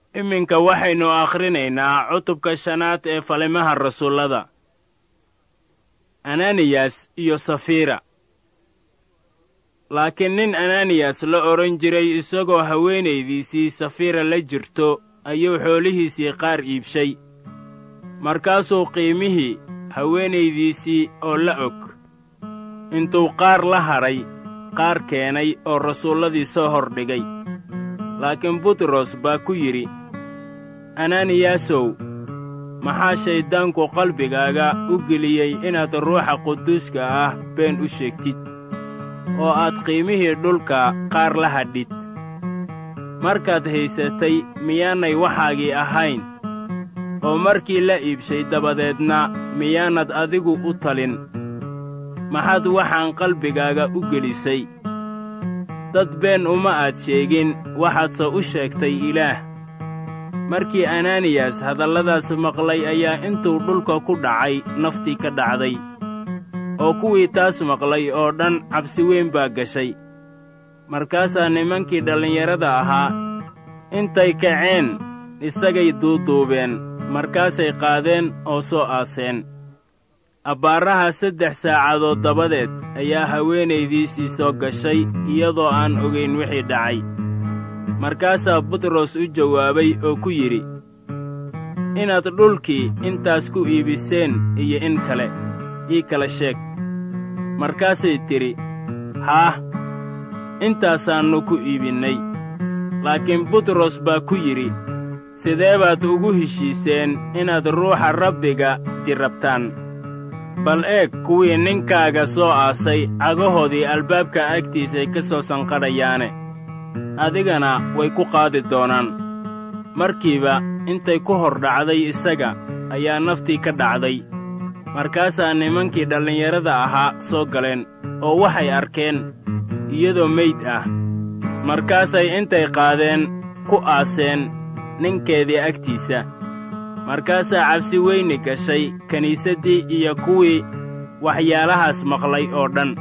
iminka waxaynu akhrinaynaa cutubka shanaad ee falimaha rasuullada ananiyas iyo safiira laakiin nin ananiyas la odhan jiray isagoo haweenaydiisii safiira la jirto ayuu xoolihiisii qaar iibshay markaasuu qiimihii haweenaydiisii oo la og intuu qaar la hadhay qaar keenay oo rasuulladii soo hordhigay laakiin butros baa ku yidhi ananiyasow maxaa shayddaanku qalbigaaga u geliyey inaad ruuxa quduuska ah been u sheegtid oo aad qiimihii dhulka qaar la hadhid markaad haysatay miyaanay waxaagii ahayn oo markii la iibshay dabadeedna miyaanad adigu u talin maxaad waxaan qalbigaaga u gelisay dad been uma aad sheegin waxaadse u sheegtay ilaah markii ananiyas hadalladaas maqlay ayaa intuu dhulka ku dhacay naftii ka dhacday oo kuwii taas maqlay oo dhan cabsi weyn baa gashay markaasaa nimankii dhallinyarada ahaa intay kaceen isagay duuduubeen markaasay qaadeen oo soo aaseen abbaaraha saddex saacadood dabadeed ayaa haweenaydiisii soo gashay iyadoo aan ogayn wixii dhacay markaasaa butros u jawaabay oo ku yidhi inaad dhulkii intaas ku iibiseen iyo in kale ii kala sheeg markaasay tidhi haah intaasaannu ku iibinnay laakiin butros baa ku yidhi sidee baad ugu heshiiseen inaad ruuxa rabbiga jirrabtaan bal eeg kuwii ninkaaga soo aasay cagahoodii albaabka agtiisay ka soo sanqadhayaane adigana way ku qaadi doonaan markiiba intay ku hor dhacday isaga ayaa naftii ka dhacday markaasaa nimankii dhallinyarada ahaa soo galeen oo waxay arkeen iyadoo meyd ah markaasay intay qaadeen ku aaseen ninkeedii agtiisa markaasaa cabsi weyni gashay kiniisaddii iyo kuwii waxyaalahaas maqlay oo dhan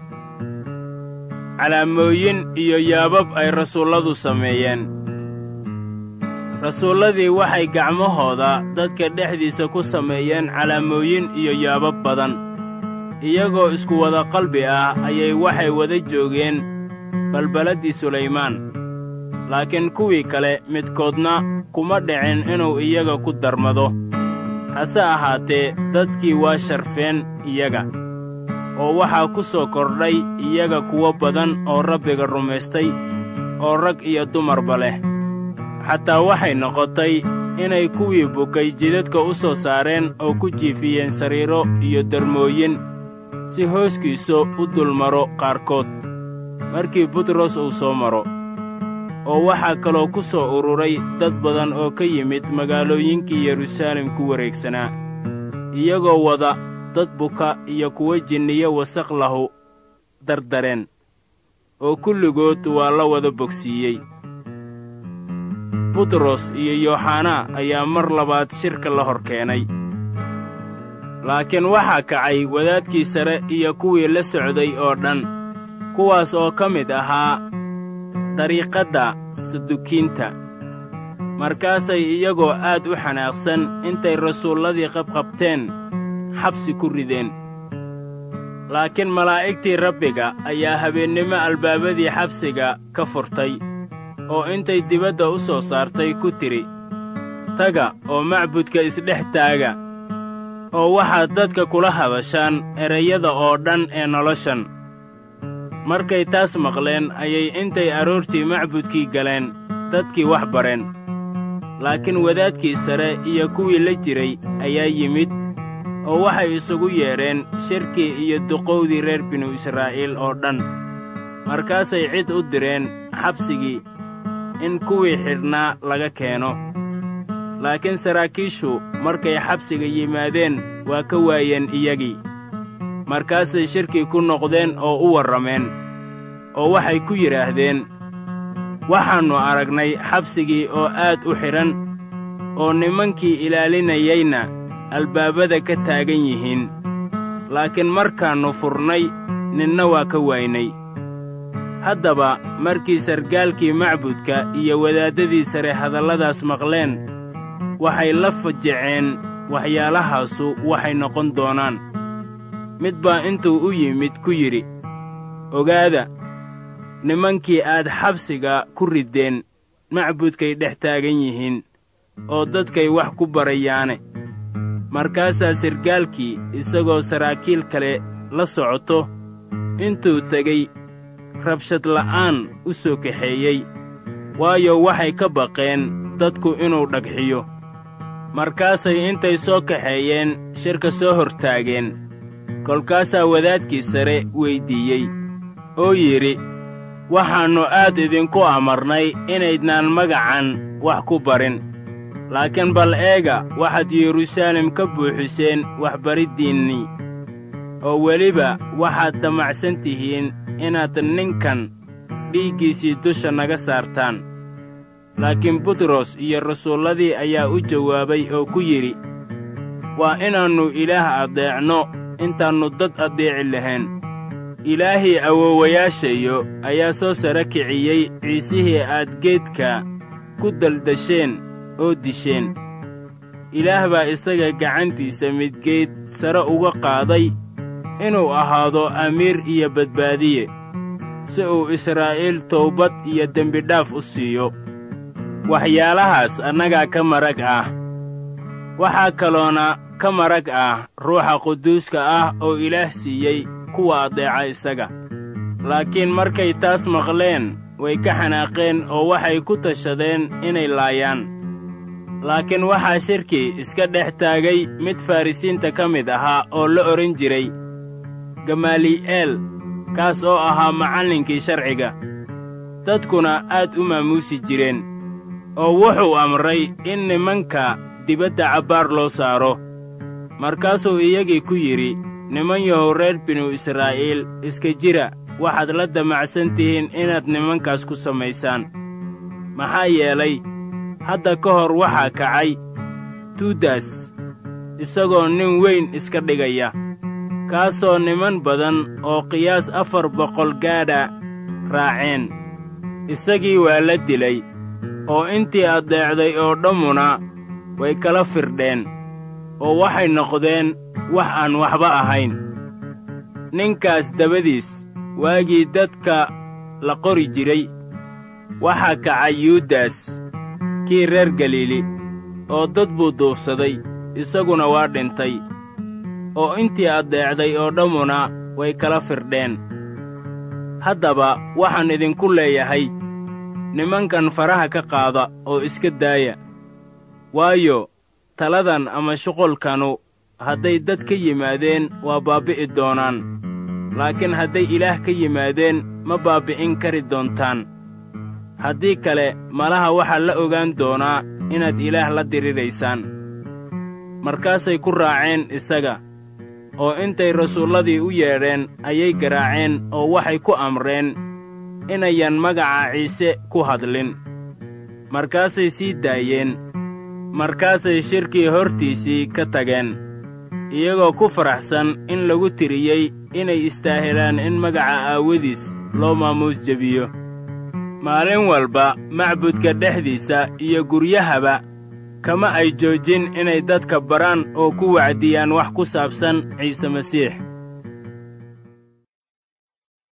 calaamooyin iyo yaabab ay rasuulladu sameeyeen rasuulladii waxay gacmahooda dadka dhexdiisa ku sameeyeen calaamooyin iyo yaabab badan iyagoo isku wada qalbi ah ayay waxay wada joogeen balbaladdii sulaymaan laakiin kuwii kale midkoodna kuma dhicin inuu iyaga ku darmado hase ahaatee dadkii waa sharfeen iyaga oo waxaa ku soo kordhay iyaga kuwo badan oo rabbiga rumaystay oo rag iyo dumarba leh xataa waxay noqotay inay kuwii bukay jidadka u soo saareen oo ku jiifiyeen sariiro iyo darmooyin si hooskiisu u dulmaro qaarkood markii butros uu soo maro oo waxaa kaloo ku soo ururay dad badan oo ka yimid magaalooyinkii yeruusaalem ku wareegsanaa iyagoo wada dad buka iyo kuwo jinniyo wasaq lahu dardareen oo kulligood waa la wada bogsiiyey butros iyo yooxanaa ayaa mar labaad shirka la hor keenay laakiin waxaa kacay wadaadkii sare iyo kuwii la socday oo dhan kuwaas oo ka mid ahaa dariiqadda sadukiinta markaasay iyagoo aad u xanaaqsan intay rasuulladii qabqabteen xabsi ku rideen laakiin malaa'igtii rabbiga ayaa habeennimo albaabadii xabsiga ka furtay oo intay dibadda u soo saartay ku tidhi taga oo macbudka isdhex taaga oo waxaad dadka kula hadashaan erayada oo dhan ee noloshan markay taas maqleen ayay intay aroortii macbudkii galeen dadkii wax bareen laakiin wadaadkii sare iyo kuwii la jiray ayaa yimid oo waxay isugu yeedheen shirkii iyo duqowdii reer binu israa'iil oo dhan markaasay cid u direen xabsigii in kuwii xidhnaa laga keeno laakiin saraakiishu markay xabsiga yimaadeen waa ka waayeen iyagii markaasay shirkii ku noqdeen oo u warrameen oo waxay ku yidhaahdeen waxaannu aragnay xabsigii oo aad u xidhan oo nimankii ilaalinayayna albaabada ka taagan yihiin laakiin markaannu furnay ninna waa ka waynay haddaba markii sargaalkii macbudka iyo wadaaddadii sare hadalladaas maqleen waxay la fajaceen waxyaalahaasu waxay noqon doonaan mid baa intuu u yimid ku yidhi ogaada nimankii aad xabsiga ku riddeen macbudkay dhex taagan yihiin oo dadkay wax ku barayaane markaasaa sargaalkii isagoo saraakiil kale la socoto intuu tegey rabshad la'aan u soo kaxeeyey waayo waxay ka baqeen dadku inuu dhagxiyo markaasay intay soo kaxeeyeen shirka soo hortaageen kolkaasaa wadaadkii sare weyddiiyey oo yidhi waxaannu aad idinku amarnay inaydnaan magacan wax ku barin laakiin bal eega waxaad yeruusaalem ka buuxiseen waxbariddiinnii oo weliba waxaad damacsan tihiin inaad ninkan dhiiggiisii dusha naga saartaan laakiin butros iyo rasuulladii ayaa u jawaabay oo ku yidhi waa inaannu ilaah addeecno intaannu dad addeeci lahayn ilaahii awoowayaashayo ayaa soo sara kiciyey ciisihii aad geedka ku daldasheen oo disheen ilaah baa isaga gacantiisa midgeed sare uga qaaday inuu ahaado amiir iyo badbaadiye si uu israa'iil towbad iyo dembidhaaf u siiyo waxyaalahaas annagaa ka marag ah waxaa kaloona ka marag ah ruuxa quduuska ah oo ilaah siiyey kuwa addeeca isaga laakiin markay taas maqleen way ka xanaaqeen oo waxay ku tashadeen inay laayaan laakiin waxaa shirkii iska dhex taagay mid farrisiinta ka mid ahaa oo la odhan jiray gamaali'eel kaas oo ahaa macallinkii sharciga dadkuna aad u maamuusi jireen oo wuxuu amray in nimanka dibadda cabbaar loo saaro markaasuu iyagii ku yidhi niman yahow reer binu israa'iil iska jira waxaad la damacsan tihiin inaad nimankaas ku samaysaan maxaa yeelay hadda ka hor waxaa kacay tuudas isagoo nin weyn iska dhigaya kaasoo niman badan oo qiyaas afar boqol gaadha raaceen isagii waa la dilay oo intii addeecday oo dhammuna way kala firdheen oo waxay noqdeen wax aan waxba ahayn ninkaas dabadiis waagii dadka la qori jiray waxaa kacay yuudas kii reer galiili oo dad buu duufsaday isaguna waa dhintay oo intii addeecday oo dhammuna way kala firdheen haddaba waxaan idinku leeyahay nimankan faraha ka qaada oo iska daaya waayo taladan ama shuqulkanu hadday dad ka yimaadeen waa baabbi'i doonaan laakiin hadday ilaah ka yimaadeen ma baabbi'in kari doontaan haddii kale malaha waxaa la ogaan doonaa inaad ilaah la diriraysaan markaasay ku raaceen isaga oo intay rasuulladii u yeedheen ayay garaaceen oo waxay ku amreen inayan magaca ciise ku hadlin markaasay sii daayeen markaasay shirkii hortiisii ka tageen iyagoo ku faraxsan in lagu tiriyey inay istaahilaan in magaca aawadiis loo maamuus jebiyo maalin walba macbudka dhexdiisa iyo guryahaba kama ay joojin inay dadka baraan oo ku wacdiyaan wax ku saabsan ciise masiix